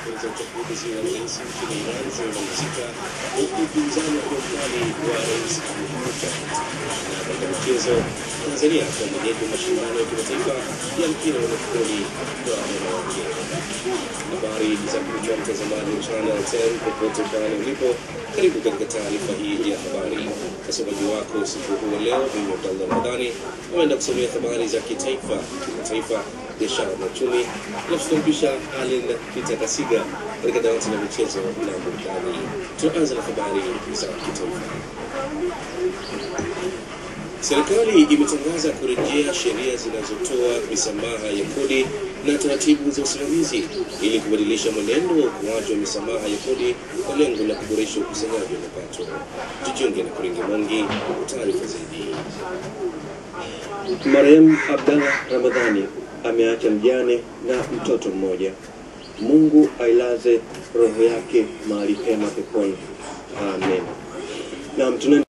za uchaguzi wa rais nchini Iran zimemalizika huku upinzani ukiwa mkali wa rais Abdulhamid. Na katika michezo, Tanzania kwa mwenyeji wa mashindano ya kimataifa ya mpira wa netboli kwa wanawake. Habari za kuja mtazamaji wa Channel 10 popote pale ulipo, karibu katika taarifa hii ya habari. Msomaji wako usiku huu wa leo, mimi Abdallah Ramadhani, naenda kusomea habari za kitaifa, kimataifa, biashara na uchumi, alafu tutampisha Allen Peter Kasiga katika dawati la michezo na burudani. Tunaanza na habari za kitaifa. Serikali imetangaza kurejea sheria zinazotoa misamaha ya kodi na taratibu za usimamizi ili kubadilisha mwenendo wa ukuaji wa misamaha ya kodi kwa lengo la kuboresha ukusanyaji wa mapato. Tujiunge na Kuringi Mongi kwa taarifa zaidi. Marehemu Abdallah Ramadhani ameacha mjane na mtoto mmoja. Mungu ailaze roho yake mahali pema peponi. Amen. Na